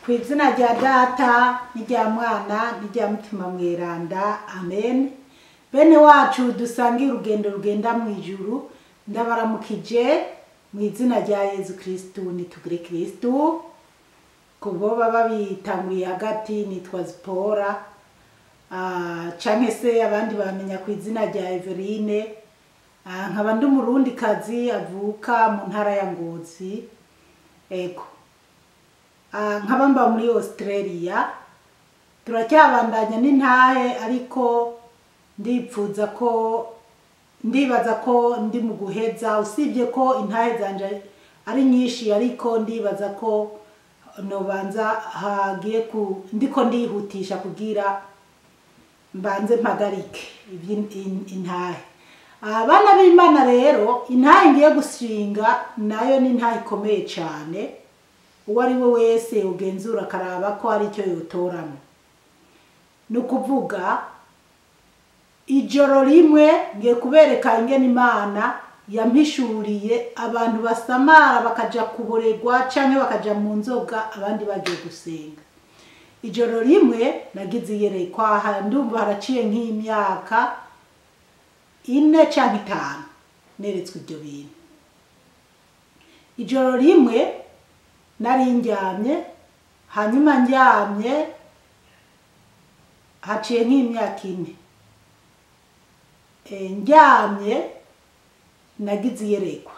ku izina rya data n'irya mwana n'irya mutima mweranda amen bene wacu dusangiye urugendo rugenda mu ijuru ndabaramukije mu izina rya yezu kirisitu nitugire kirisitu ku bo baba bitanguye hagati nitwa zipora Ah, canke se abandi bamenya ku izina rya Everine Ah, nkaba ndi umurundi kazi avuka mu ntara ya Ngozi ego Ah, nkaba mba muri Australia turacyabandanya n'intahe ariko ndipfuza ko ndibaza ko ndi mu guheza usibye ko intahe zanje ari nyinshi ariko ndibaza ko nobanza hagiye ku ndiko ndihutisha kugira mbanze mpagarike iby'in- in- intahe abana b'imana rero intahe ngiye gushinga nayo ni intahe ikomeye cyane uwo ari we wese ugenzura akaraba ko hari icyo yotoramo ni ukuvuga ijoro rimwe ngiye kubereka ingene imana yampishuriye abantu basamara bakaja kuboregwa canke bakaja mu nzoga abandi bagiye gusenga ijoro rimwe nagize iyerekwa aha ndumva haraciye nk'imyaka ine canke itanu neretswe ibyo bintu ijoro rimwe nari ndyamye hanyuma ndyamye haciye nk'imyaka ine Eh, ndyamye nagize iyerekwa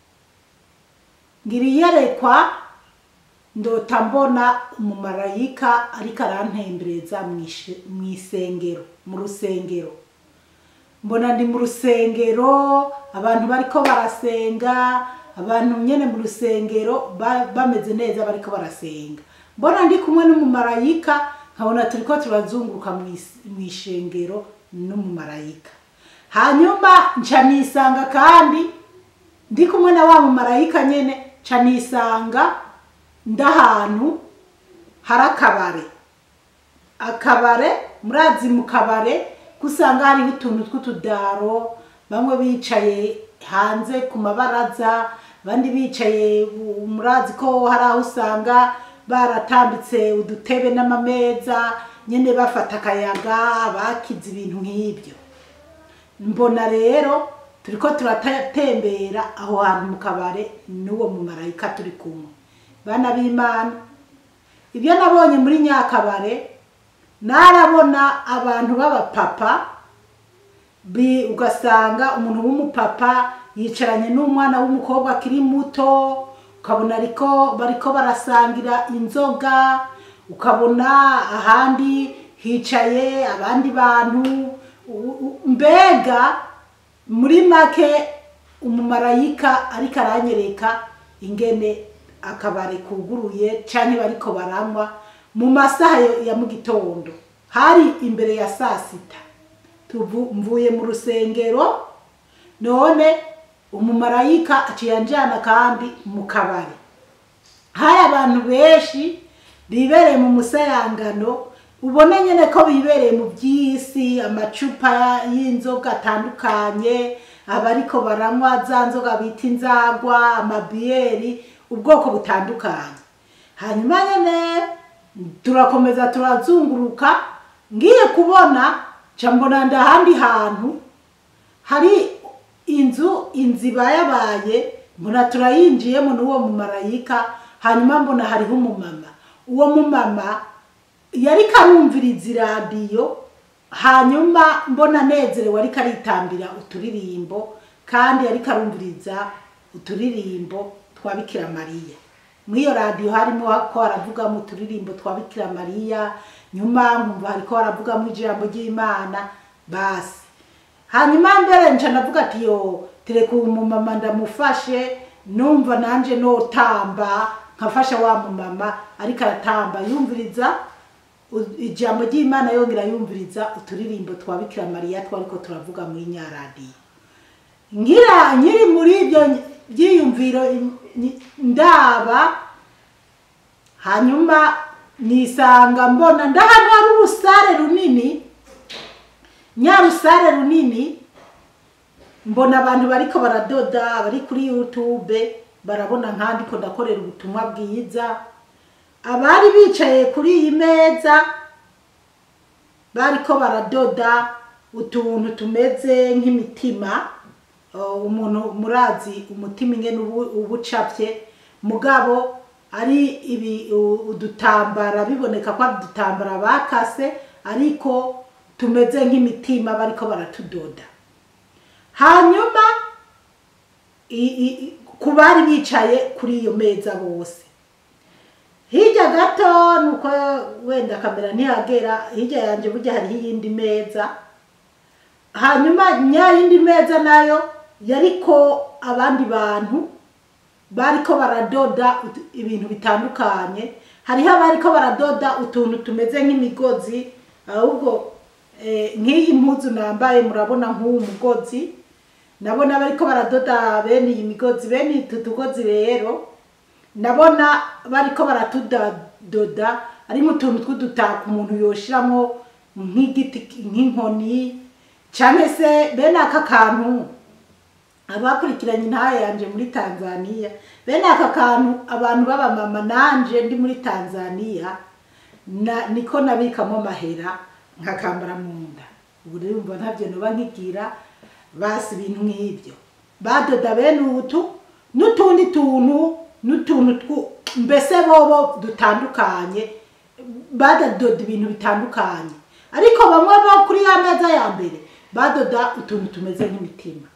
ngira iyerekwa ndota mbona umumarayika ariko arantembereza mw'ish- mw'isengero mu rusengero mbona ndi mu rusengero abantu bariko barasenga abantu nyene mu rusengero ba- bameze neza bariko barasenga mbona ndi kumwe n'umumarayika nkabona turiko turazunguruka mw'is- mw'ishengero n'umumarayika hanyuma nca nisanga kandi ndi kumwe na wa mumarayika nyene nca nisanga ndahantu hari akabare akabare murazi mu kabare gusanga hariho utuntu tw'utudaro bamwe bicaye hanze ku mabaraza abandi bicaye u- murazi ko hari aho usanga baratambitse udutebe n'amameza nyene bafata akayaga bakize ibintu nk'ibyo mbona rero turiko turatembera aho hantu mu kabare n'uwo mumarayika turi kumwe bana b'imana ibyo nabonye muri nyakabare narabona abantu b'abapapa bi- ugasanga umuntu w'umupapa yicaranye n'umwana w'umukobwa akiri muto ukabona ariko bariko barasangira inzoga ukabona ahandi hicaye abandi bantu u- u- mbega muri make umumarayika ariko aranyereka ingene akabare kuguruye canke bariko baranywa mu masaha yo- ya mu gitondo hari imbere ya saa sita tuvu mvuye mu rusengero none umumarayika aciye anjana kandi mu kabari hari abantu benshi bibereye mu musayangano ubona nyene ko bibereye mu by'isi amacupa y'inzoga atandukanye abariko baranywa za nzoga bita inzagwa amabiyeri ubwoko butandukanye hanyuma nyene turakomeza turazunguruka ngiye kubona ca mbona ndahandi hantu hari inzu inzu ibayabaye mbona turayinjiyemo n'uwo mumarayika hanyuma mbona hariho umumama uwo mumama yariko arumviriza iradiyo hanyuma mbona anezerewe ariko aritambira uturirimbo kandi yariko arumviriza uturirimbo twa bikira mariya muri iyo radiyo harimo ko haravugamo uturirimbo twa bikira mariya nyuma nkumva hariko haravugamo ijambo ry'imana basi hanyuma mbere nca navuga ati yo tereka uwo mumama ndamufashe numva nanje notamba nkafasha wa mumama ariko aratamba yumviriza u- ijambo ry'imana yongera yumviriza uturirimbo twa bikira mariya twariko turavuga muri nyaradiyo ngira nkiri muri ibyo byiyumviro ny- ndaba hanyuma nisanga mbona ndahantu hari urusare runini nyarusare runini mbona abantu bariko baradoda bari kuri youtube barabona nkandiko ndakorera ubutumwa bwiza abari bicaye kuri iyi meza bariko baradoda utuntu tumeze nk'imitima Uh, umuntu murazi umutima ingene ubu- uba ucapye mugabo ari ibi u- udutambara biboneka ko ari udutambara bakase ariko tumeze nk'imitima bariko baratudoda hanyuma i- i- ku bari bicaye kuri iyo meza bose hirya gato nuko wenda kamera ntihagera hirya yanjye burya hariho iyindi meza hanyuma nya yindi meza nayo yariko abandi bantu bariko baradoda ut- ibintu bitandukanye hariho abariko baradoda utuntu tumeze nk'imigozi ahubwo eh, nk'iyi mpuzu nambaye murabona nk'uwu mugozi nabona bariko baradoda bene iyi migozi bene utu tugozi rero nabona bariko baratudoda ari nk'utuntu tw'udutako umuntu yoshiramo nk'igiti nk'inkoni cyangwa se bene aka kantu abakurikiranye intaha yanje muri tanzania bene aka kantu abantu b'abamama nanje ndi muri tanzania na, niko nabikamo amahera nkakambara mu nda ubu rero umva ntabyo noba nkigira basi ibintu nk'ibyo badoda bene utu n'utundi tuntu n'utuntu twu- mbese bobo dutandukanye badadoda ibintu bitandukanye ariko bamwe bo kuri ya meza ya mbere badoda utuntu tumeze nk'imitima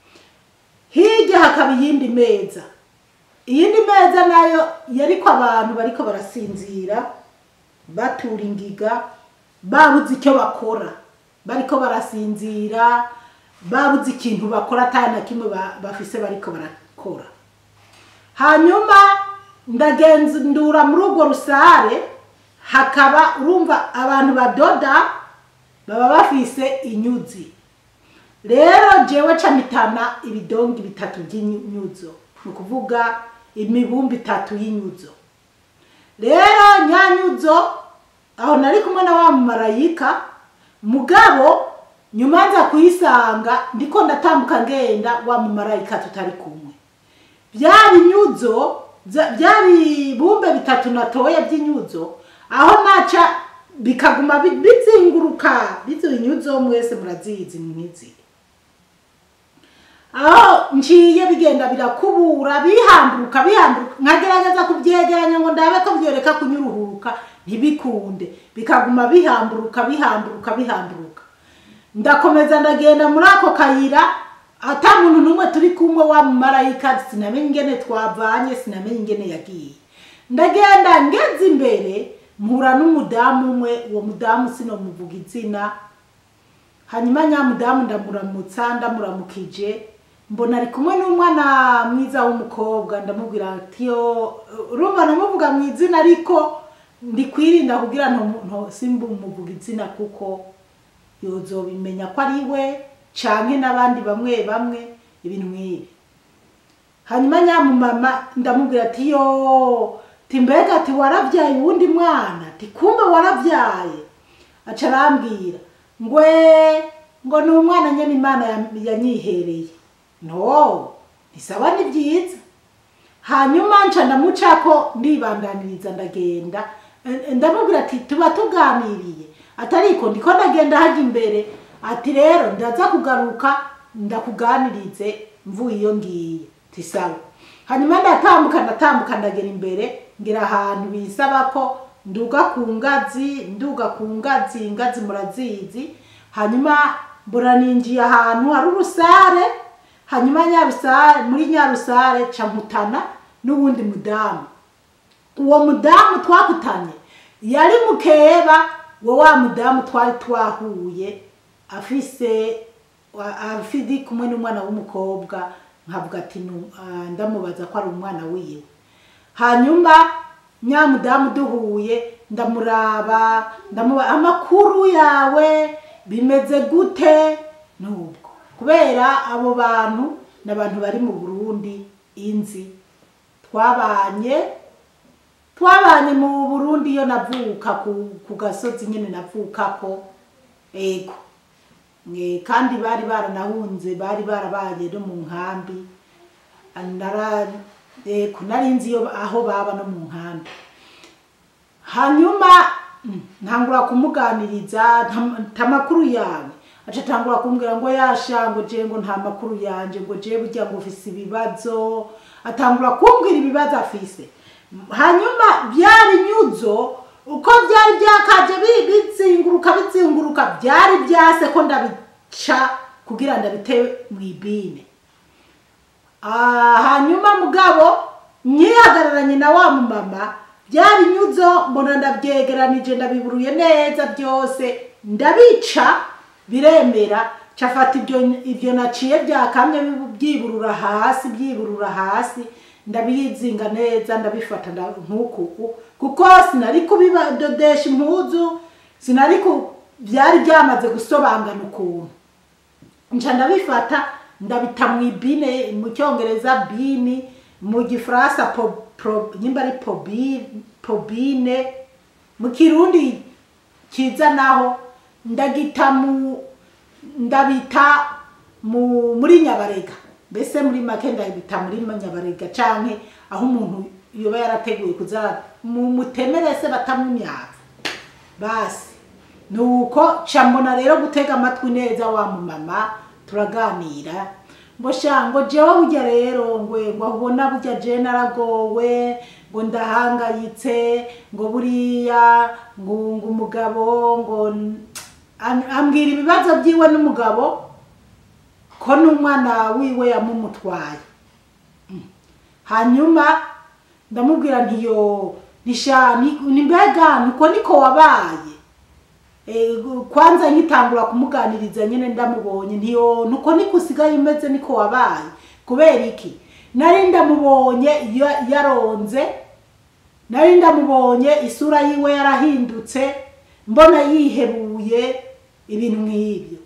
hirya hakaba iyindi meza iyindi meza nayo yariko abantu bariko barasinzira batura ingiga babuze icyo bakora bariko barasinzira babuze ikintu bakora atari na kimwe ba- bafise bariko barakora hanyuma ndagenzura muri urwo rusare hakaba urumva abantu badoda baba bafise inyuzi rero jewe camitana ibidongi bitatu by'inyuzo ni ukuvuga imibumbi itatu y'inyuzo rero nyanyuzo aho nari kumwe na wa mumarayika mugabo nyuma nza kuyisanga ndiko ndatambuka ngenda wa mumarayika tutari kumwe bya binyuzo za- bya bibumbe bitatu natoya by'inyuzo aho naca bikaguma bi- bizinguruka bizo inyuzo mwese murazizi mwizi aho nciye bigenda birakubura bihamburuka bihamburuka nkagerageza kubyegeranya ngo ndabe ko byoreka kunyuruhuka ntibikunde bikaguma bihamburuka bihamburuka bihamburuka ndakomeza ndagenda muri ako kayira ata muntu n'umwe turi kumwe wa mumarayika sinamenye ingene twavanye sinamenye ingene yagiye ndagenda ngeze imbere mpura n'umudamu umwe uwo mudamu sinomuvuga izina hanyuma nyamudamu ndamuramutsa ndamuramukije mbona ari kumwe n'umwana mwiza w'umukobwa ndamubwira ati yo urumva namuvuga mu izina ariko ndi kwirinda kugira nto simbumuvuga izina kuko yozobimenya ko ari we canke n'abandi bamwe bamwe ibintu nk'ibi hanyuma nyamumama ndamubwira ati yo ti mbega ati waravyaye uwundi mwana ti kumbe waravyaye aca arambwira ngwe ngo ni umwana nyene imana ya- yanyihereye no ntisaba ni byiza hanyuma nca ndamucako ndibandaniriza ndagenda Eh, ndamubwira ati tuba tuganiriye atariko ndiko ndagenda hajya imbere ati rero ndaza kugaruka ndakuganirize mvuye iyo ngiye tisawa hanyuma ndatambuka ndatambuka ndagera imbere ngera ahantu bisaba ko nduga ku ngazi nduga ku ngazi ingazi murazizi hanyuma mbona ninjiye ahantu hari urusare hanyuma nyarusare muri nyarusare ca nkutana n'uwundi mudamu uwo mudamu twakutanye yari mukeba wa wa mudamu twari twahuye afise wa- afidi kumwe n'umwana w'umukobwa nkavuga ati "Nu- ah, ndamubaza ko ari umwana wiwe hanyuma nyamudamu duhuye ndamuraba ndamuba amakuru yawe bimeze gute nubwo kubera abo bantu ni abantu bari mu burundi inzi twabanye twabanye mu burundi iyo navuka ku, ku gasozi nyine navukako ego Eh, kandi bari baranahunze bari barabaye no mu nkambi nara ego nari nzi iyo aho baba no mu nkambi hanyuma mm, ntangura kumuganiriza nta- nta makuru yawe aca atangura kumbwira ngo yasha ngo je ngo nta makuru yanje ngo je burya ngo ufise ibibazo atangura kumbwira ibibazo afise hanyuma byari nyuzo uko byari byakaje bi- bizinguruka bizinguruka byari byase ko ndabica kugira ndabite mu ibine Ah, hanyuma mugabo nyihagararanye na wa mumama byari nyuzo mbona ndabyegeranije ndabiburuye neza byose ndabica biremera cafata ibyo ibyo naciye byakamye byiburura hasi byiburura hasi ndabizinga neza ndabifata nda- nk'uku kuko sinari kubidodesha impuzu sinari ku byari byamaze gusobangana ukuntu nca ndabifata ndabita mu ibine mu cyongereza bini mu gifaransa po- pro- nyimba ari pobi- pobine mu kirundi kiza naho ndagita mu ndabita mu muri nyabarega mbese muri make ndabita muri nyabarega canke aho umuntu yoba yarateguye kuza mu mutemere se batamwe imyaka basi nuko ca mbona rero gutega amatwi neza wa mumama turaganira ngo sha ngo jewe burya rero ngwe ngo ubona burya je naragowe ngo ndahangayitse ngo buriya ngo ngo umugabo ngo am- ambwira ibibazo byiwe n'umugabo ko n'umwana wiwe yamumutwaye hanyuma ndamubwira ntiyo nisha ni ni mbega niko niko wabaye Eh, kwanza nkitangura kumuganiriza nyine ndamubonye ntiyo nuko niko usigaye umeze niko wabaye kubera iki nari ndamubonye ya- yaronze nari ndamubonye isura yiwe yarahindutse mbona yihebuye ibintu nk'ibyo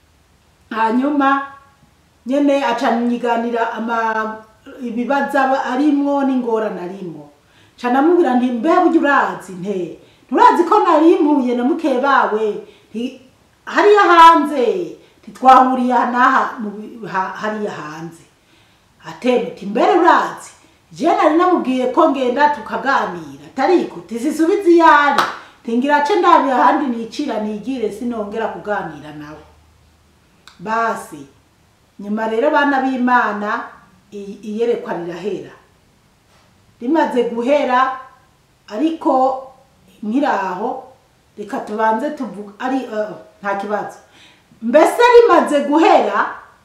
hanyuma nyene aca nyiganira ama ibibazo aba arimwo n'ingorane arimwo ca namubwira nti mbe burya urazi nte nturazi ko nari mpuye na muke bawe nti hariya hanze ntitwahuriye aha n'aha mu bi- ha- hariya hanze ateme uti mbere urazi je nari namubwiye ko ngenda tukaganira tariko tizisubiza iyari tingira ce ndabi ahandi nicira nigire sinongera kuganira nawe basi nyuma rero bana b'imana i- iyerekwa rirahera rimaze guhera ariko nkiraho reka tubanze tuvuga ari eh, nta kibazo mbese rimaze guhera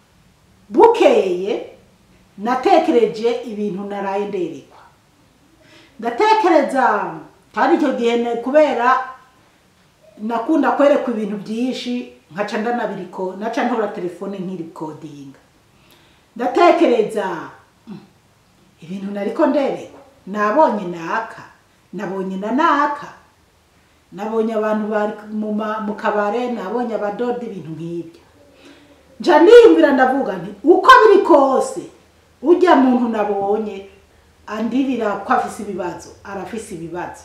bukeye natekereje ibintu naraye nderekwa ndatekereza kandi icyo gihe ne- kubera nakunda kwerekwa ibintu byinshi nkaca ndanabiriko naca ntora telefone nkirikodinga ndatekereza mm, ibintu nariko nderekwa nabonye naka nabonye na naka nabonye abantu bari mu ma- mu kabare nabonye abadoda ibintu nk'ibyo nja niyumvira ndavuga nti uko biri kose ujya muntu nabonye andirira ko afise ibibazo arafise ibibazo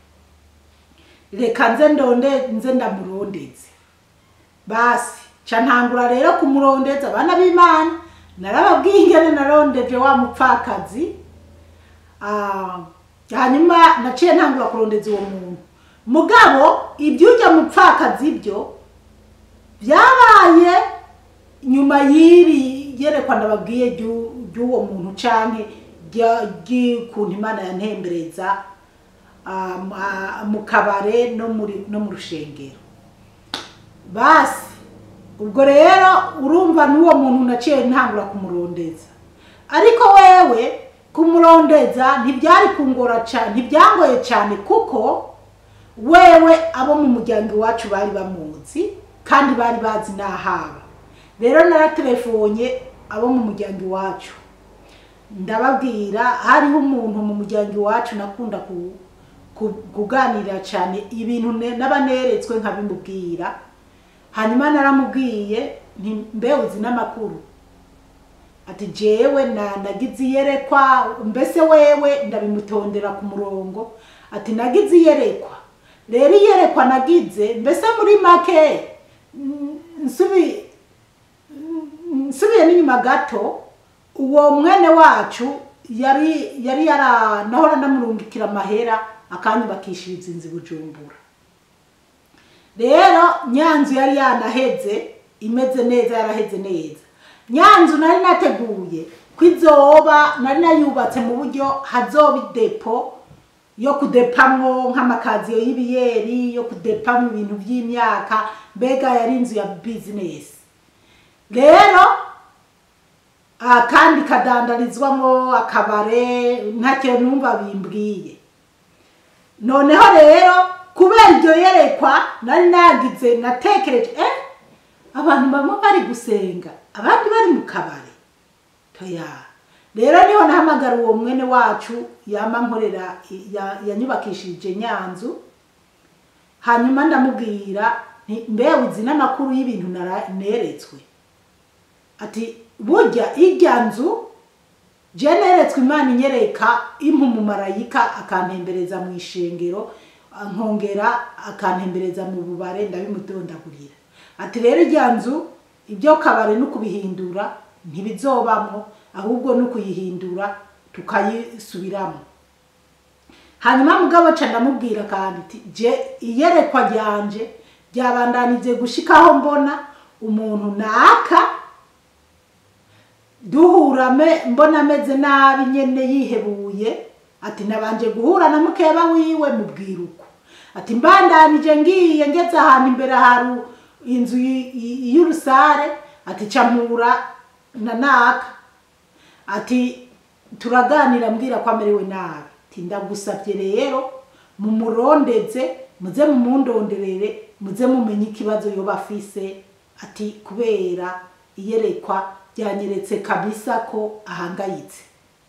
reka nze ndonde nze ndamurondeze basi ca ntangura rero kumurondeza abana b'imana narababwiye ingene narondeje wa mupfakazi Ah, hanyuma naciye ntangura kurondeza uwo muntu mugabo iby'ujya mupfakazi byo byabaye nyuma y'iri yerekwa ndababwiye ry'u- ry'uwo muntu canke rya- ry'ukuntu imana yantembereza ah, ma- mu kabare no muri no mu rushengero basi ubwo rero urumva n'uwo muntu naciye ntangura kumurondeza ariko wewe kumurondeza ntibyari kungora cyane ntibyangoye cyane kuko wewe abo mu muryango iwacu bari bamuzi kandi bari bazi n'ahaba rero naratelefone abo mu muryango iwacu ndababwira hariho umuntu mu muryango iwacu nakunda ku- ku- kuganira cyane ibintu ne- n'abaneretswe nkabimubwira hanyuma naramubwiye nti mbe uzi n'amakuru ati jewe na nagize iyerekwa mbese wewe ndabimutondera ku murongo ati nagize iyerekwa rero iyerekwa nagize mbese muri make mm, nsubi mm, nsubiye n'inyuma gato uwo mwene wacu yari yari yara nahora ndamurungikira amahera akanyubakishiriza inzu i bujumbura rero nyanzu yari yanaheze imeze neza yaraheze neza nyanzu nari nateguye ko izoba nari nayubatse mu buryo hazoba idepo yo kudepamwo nk'amakaziyo y'ibiyeri yo kudepamwo ibintu by'imyaka mbega yari inzu ya bizinesi rero ah, kandi kadandarizwamo akabare ntacyo numva bimbwiye noneho rero kubera iryo yerekwa nari nagize natekereje eh abantu bamwe bari gusenga abandi bari mu kabari toya rero niho nahamagara uwo mwene wacu yama nkorera ya- yanyubakishije nyanzu hanyuma ndamubwira nti mbe uzi n'amakuru y'ibintu nara- neretswe ati burya irya nzu je neretswe imana inyereka impa umumarayika akantembereza mu ishengero nkongera akantembereza mu bubare ndabimudondagurira ati rero irya nzu ibyo kabare no kubihindura ntibizobamwo ahubwo no kuyihindura tukayisubiramo hanyuma mugabo ca ndamubwira kandi ati je iyerekwa ryanje ryabandanije gushikaho mbona umuntu naka duhura me- mbona ameze nabi nyene yihebuye ati nabanje guhura na mukeba wiwe mubwira uko ati mbandanije ngiye ngeze ahantu imbere hari inzu y- y- y'urusare ati camura na naka ati turaganira mbwira ko amerewe nabi ati ndagusabye rero mumurondeze muze mumundonderere muze mumenye ikibazo yoba afise ati kubera iyerekwa ryanyeretse kabisa ko ahangayitse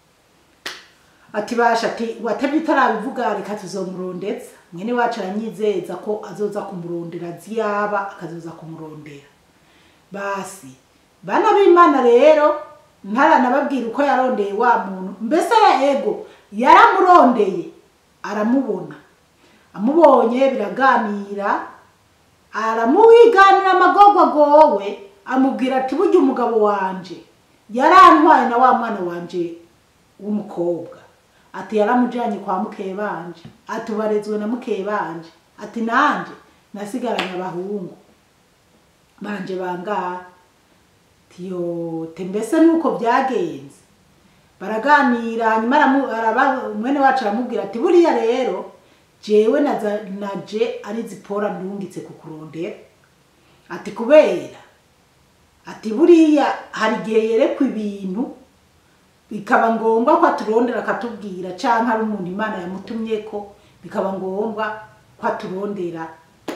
ati basha ati watebye utarabivuga reka tuzomurondeza mwene wacu aranyizeza ko azoza kumurondera ziyaba akazoza kumurondera basi bana b'imana rero ntaranababwira uko yarondeye wa muntu mbese ego yaramurondeye aramubona amubonye biraganira aramuwiganira amagogwagowe amubwira ati burya umugabo wanje yarantwaye na wa mwana wanje w'umukobwa ati yaramujanye kwa mukebanje ati ubarezwe na mukebanje ati nanje nasigaranye abahungu banje bangahe tiyo te mbese nuko byagenze baraganira hanyuma aramu- araba- mwene wacu aramubwira ati buriya rero jewe naza- naje ari zipora ndungitse kukurondera ati kubera ati buriya hari igihe yerekwa ibintu bikaba ngombwa ko aturondera akatubwira canke ari umuntu imana yamutumye ko bikaba ngombwa ko aturondera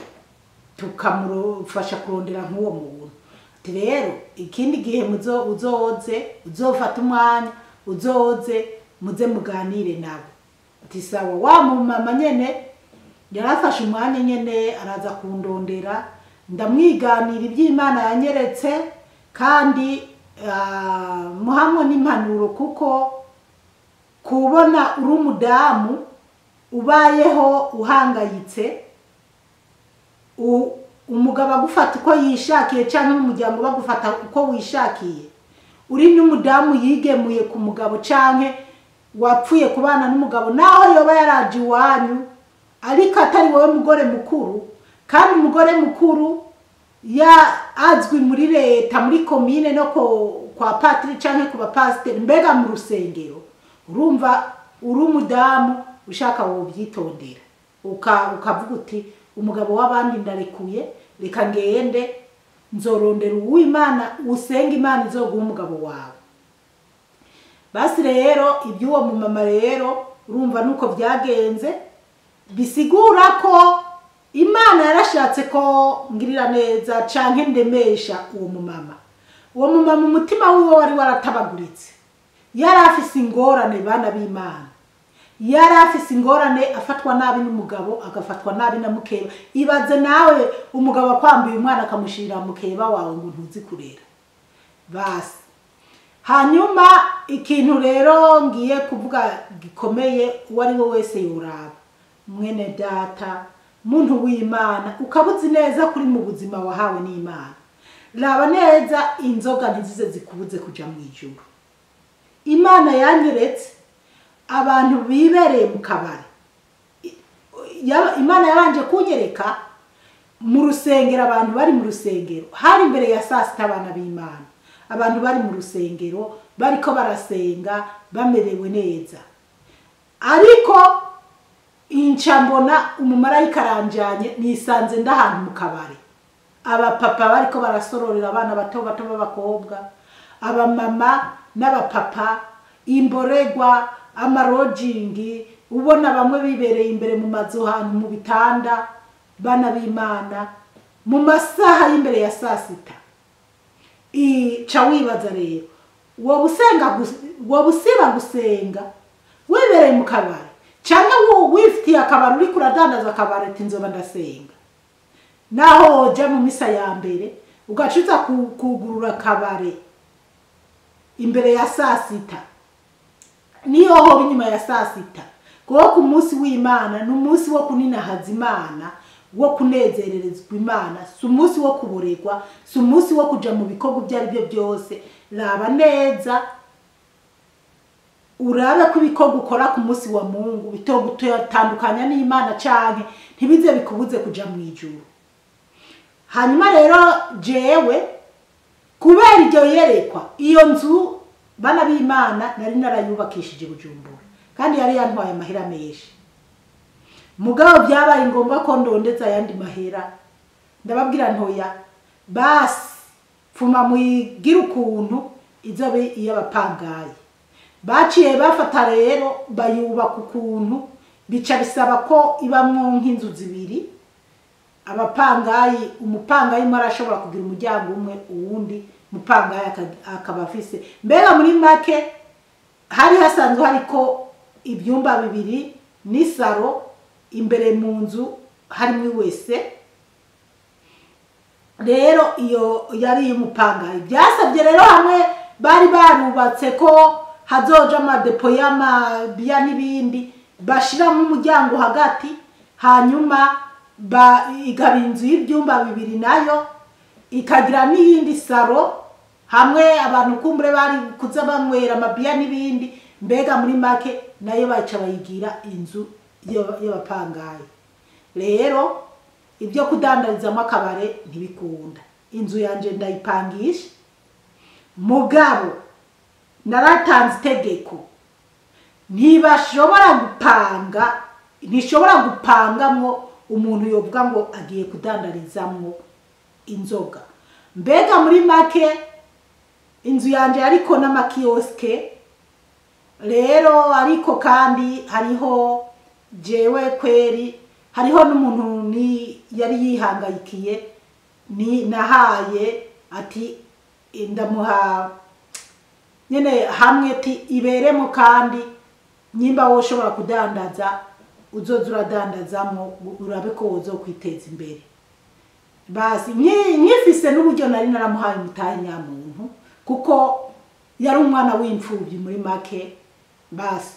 tukamufasha kurondera nk'uwo muntu ati rero ikindi gihe muzo uzoze uzofata umwanya uzoze muze muganire nabo ati sawa wa mumama nyene yarafashe umwanya nyene araza kundondera ndamwiganira iby'imana yanyeretse kandi ah, muhamwe n'impanuro kuko kubona uri umudamu ubayeho uhangayitse u- umugabo agufata uko yishakiye cyangwa umuryango bagufata uko wishakiye uri n'umudamu yigemuye ku mugabo cyangwa wapfuye kubana n'umugabo naho yoba yaraje iwanyu ariko atari wowe mugore mukuru kandi umugore mukuru ya azwi muri leta muri komine no ko- kwa patiri cyangwa ku bapasiteri mbega mu rusengero urumva uri umudamu ushaka wobyitondera uka ukavuga uti umugabo w'abandi ndarekuye reka ngende nzorondera uw'imana usenga imana izoguha umugabo wawe basi rero iby'uwo mumama rero urumva nuko byagenze bisigura ko imana yarashatse ko ngirira neza canke ndemesha uwo mumama uwo mumama umutima wiwe wari waratabaguritse yari afise ingorane bana b'imana yari afise ingorane afatwa nabi n'umugabo agafatwa nabi na mukeba ibaze nawe umugabo akwambuye umwana akamushirira mukeba wawe ngo ntuzi kurera basi hanyuma ikintu rero ngiye kuvuga gikomeye uwo ari we wese yoraba mwene data muntu w'imana ukaba uzi neza kuri mu buzima wahawe n'imana raba neza inzoga ntizize zikubuze kuja mu ijuru imana yanyeretse abantu bibereye mu kabari ya- imana yabanje kunyereka mu rusengero abantu bari mu rusengero hari imbere ya saa sita abana b'imana abantu bari mu rusengero bariko barasenga bamerewe neza ariko inca mbona umumarayika aranjanye nisanze ndahantu mu kabari abapapa bariko barasororera abana bato bato b'abakobwa abamama n'abapapa imboregwa amarojingi ubona bamwe bibereye imbere mu mazu hantu mu bitanda bana b'imana mu masaha y'imbere ya saa sita ica wibaza rero woba usenga gus- woba usiba gusenga wibereye mu kabari cyangwa wo- wifitiye akabari uriko uradandaza akabari ati nzoba ndasenga naho woja mu misa ya mbere ugaca uza ku- kugurura akabare imbere ya saa sita niyo hoba inyuma ya saa sita kuko ku munsi w'imana ni umunsi wo kuninahaza imana wo kunezererezwa imana si umunsi wo kuboregwa si umunsi wo kuja mu bikorwa ibyo ari byo byose raba neza urabe ko ibikorwa ukora ku munsi wa mungu bitogutandukanya n'imana canke ntibize bikubuze kuja mu ijuru hanyuma rero jewe kubera iryo yerekwa iyo nzu bana b'imana nari narayubakishije bujumbura kandi yari yantwaye amahera menshi mugabo byabaye ngombwa ko ndondeza ayandi mahera ndababwira ntoya basi pfuma muyigire ukuntu izobe iy'abapangayi baciye bafata rero bayubaka ukuntu bica bisaba ko ibamwo nk'inzu zibiri abapangayi umupangayi umwe arashobora kugira umuryango umwe uwundi mupangayi aka- akaba afise mbega muri make hari hasanzwe hariko ibyumba bibiri n'isaro imbere mu nzu harimo wese rero iyo yari iy'umupangayi byasabye rero hamwe bari barubatse ko hazoja amadepo y'amabiya n'ibindi bashiramo umuryango hagati hanyuma ba ikaba inzu y'ibyumba bibiri nayo ikagira n'iyindi saro hamwe abantu kumbure bari kuza banywera amabiya n'ibindi mbega muri make nayo baca bayigira inzu y'aba- y'abapangayi rero ibyo kudandarizamo akabare ntibikunda inzu yanjye ndayipangisha mugabo naratanze itegeko ntibashobora gupanga ntishobora gupangamwo umuntu yovuga ngo agiye kudandarizamwo inzoga mbega muri make inzu yanjye ariko n'amakiyosike rero ariko kandi hariho jewe kweri hariho n'umuntu ni yari yihangayikiye ni nahaye ati ndamuha nyine hamwe ti iberemo kandi nyimba wowe ushobora kudandaza uzoza uradandazamo urabe ko wozokwiteza imbere basi nki- nkifise n'uburyo nari naramuhaye umutahe nyamuntu kuko yari umwana w'imfubyi muri make basi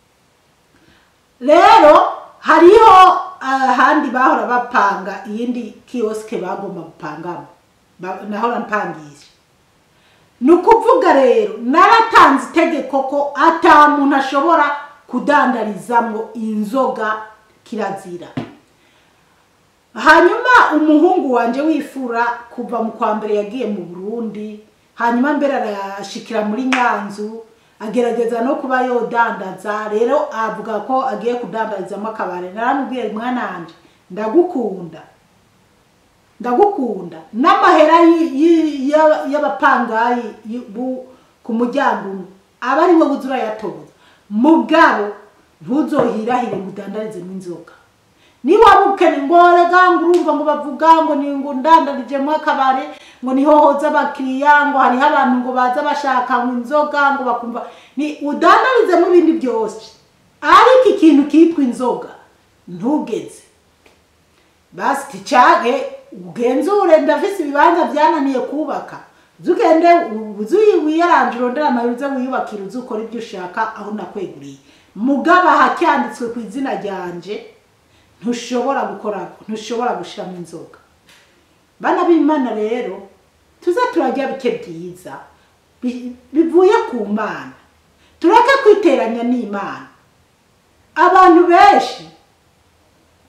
rero hariho ahandi bahora bapanga iyindi kiyosike bagomba gupangamo Ba- nahora mpangisha ni ukuvuga rero naratanze itegeko ko ata muntu ashobora kudandarizamo inzoga kirazira hanyuma umuhungu wanje wifura kuva mu kwa mbere yagiye mu burundi hanyuma mbere arashikira muri nyanzu agerageza no kuba yodandaza rero avuga ko agiye kudandarizamo akabare naramubwiye mwana wanje ndagukunda ndagukunda n'amahera y- y- ya- y'abapangayi y- bu- ku muryango umwe aba ari we buza urayatoza mugabo ntuzohirahire ngo udandarizemo inzoga niba bukene ngo rega ngo urumva ngo bavuga ngo ni ngo ndandarijemo akabare ngo niho hoza abakiriya ngo hariho abantu ngo baza bashaka ngo inzoga ngo bakumva ni udandarizemo ibindi byose ariko ikintu kitwa inzoga ntugeze basi ticage ugenzure ndafise ibibanza byananiye kubaka zugende uzi wiyaranje urondera amayeri uze wiyubakira uzi ukora ibyo ushaka aho nakweguriye mugaba hacyanditswe ku izina ryanje ntushobora gukora ntushobora gushiramo inzoga bana b'imana rero tuze turajya bike byiza bi- bivuye ku mana tureke kwiteranya n'imana abantu benshi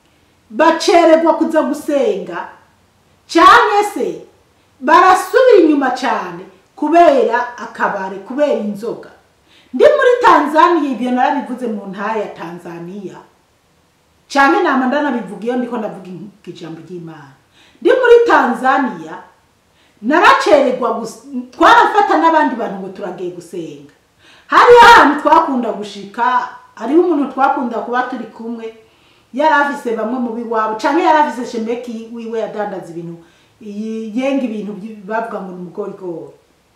bacererwa kuza gusenga cyangwa se barasubira inyuma cyane kubera akabare kubera inzoga ndi muri tanzaniya ibyo narabivuze mu ntara ya tanzaniya cyane nama ndanabivuga iyo ndiko ndavuga ijambo ry'imana ndi muri tanzaniya naracererwa gus- twarafata n'abandi bantu ngo turagiye gusenga hariho ahantu twakunda gushika hariho umuntu twakunda kuba turi kumwe yari afise bamwe mu biwabo cyangwa yari afise shemeki wiwe yadandaza ibintu yi- yenga ibintu byi- bavuga ngo ni umugorigori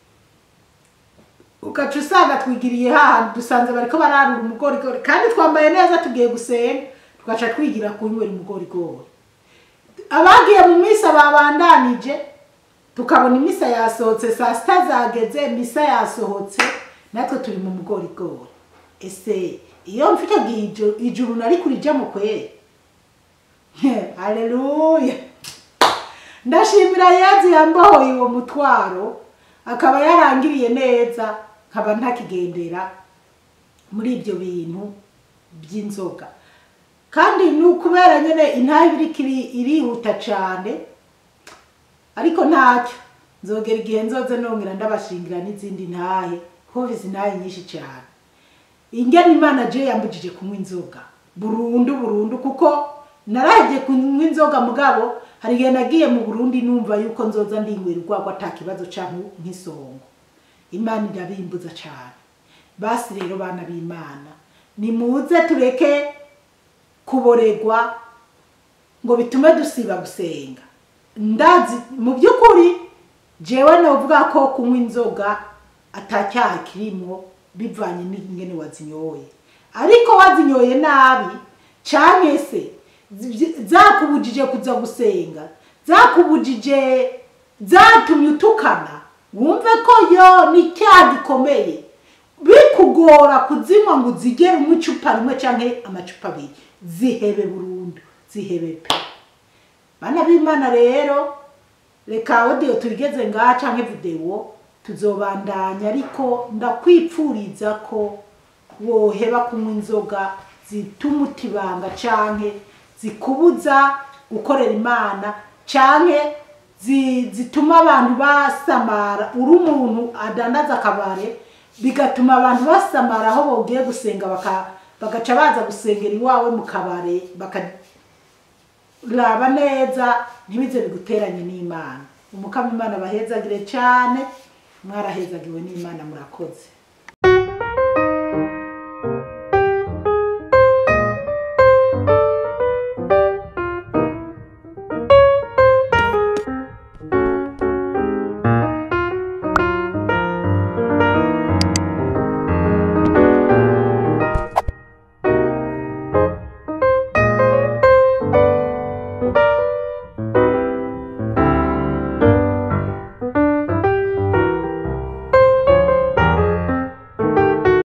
ugaca usanga twigiriye hahandi dusanze bariko bararura umugorigori kandi twambaye neza tugiye gusenga tugaca twigira kunywera umugorigori abagiye mu misa babandanije tukabona imisa yasohotse saa sita zageze misa yasohotse natwe turi mu mugorigori ese iyo mfite ijuru, ijuru nari kurijamo kweri haleluya ndashimira yezu yambohoye uwo mutwaro akaba yarangiriye neza nkaba ntakigendera muri ibyo bintu by'inzoga kandi ni ukubera nyine intaha iriko iri- irihuta cyane ariko ntacyo nzogera igihe nzoze nongera ndabashingira n'izindi ntahe kuko izi ntahe nyinshi cyane ingene imana je yambujije kunywa inzoga burundu burundu kuko narahebye kunywa inzoga mugabo hari igihe nagiye mu burundi numva yuko nzoza ndinywera urwagwa ata kibazo canke nk'isongo imana irabimbuza cyane basi rero bana b'imana nimuze tureke kuboregwa ngo bitume dusiba gusenga ndazi mu by'ukuri jewe novuga ko kunywa inzoga atacyaha kirimwo bivanye n'ingene wazinyoye ariko wazinyoye nabi canke se zi- zakubujije kuza gusenga zakubujije zatumye utukana wumve ko yo ni icyaha gikomeye bikugora kuzinywa ngo uzigere umwe icupa rimwe canke amacupa abiri zihebe burundu zihebe pe bana b'imana rero reka audio tubigeze ngaha canke video tuzobandanya ariko ndakwipfuriza ko woheba kunywa inzoga zituma utibanga canke zikubuza gukorera imana canke zi- zituma abantu basamara uri umuntu adandaza akabare bigatuma abantu basamara aho bogiye gusenga baka- bagaca baza gusengera iwawe mu kabare bakaraba neza ntibize biguteranye n'imana umukama imana bahezagire cyane mwarahezagiwe n'imana murakoze